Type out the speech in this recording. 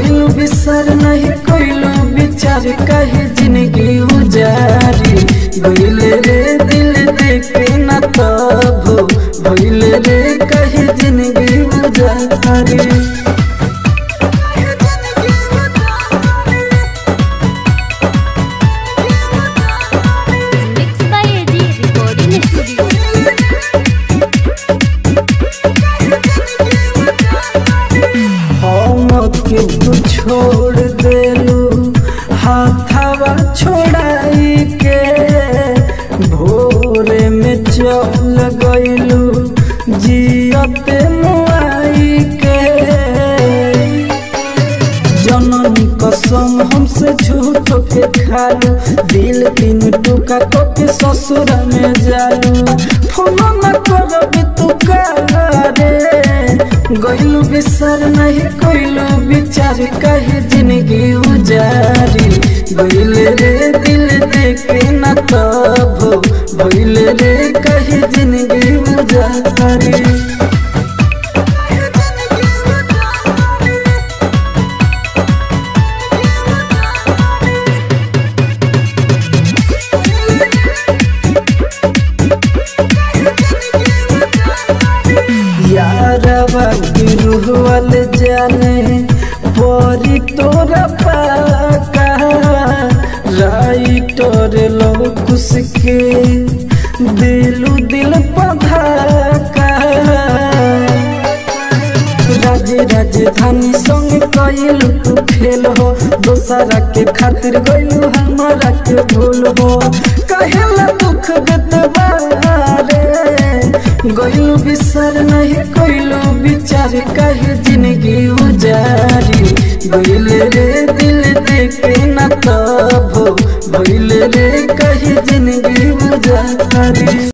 गइलू बिसर नहीं कोइलू विचार कहे जिंदगी उजारी गइले रे दिल देखे न तब भइले रे कहे जिंदगी उजारी mix by AG recording studio हम के तू छोड़ देलू हाथवा छोड़ाई के भोरे में चल गइलू जियते मुआई के जननी कसम हमसे झूठ के खालू दिल तीन टुका को के ससुर में जालू फोन न करबी तू रे गइलू बिसर नहीं कोइलू विचार कहे जिंदगी उजारी गइले रे दिल देखे न तब भइले रे कहे जिंदगी उजारी यारवा की रूह वाले जाने परी तोरा पाका राइटर लौकुस के दिलू दिल पधाका राजे राजधानी संग कइलू तू खेल हो दोसरा के खातिर गइलू हमारा के भूल हो कहेला दुख गतवारे गइलू बिसर नहीं कोइलू विचार कहे जिंदगी उजारी गइले रे दिल देखे न तब भइले रे कहे जिंदगी उजारी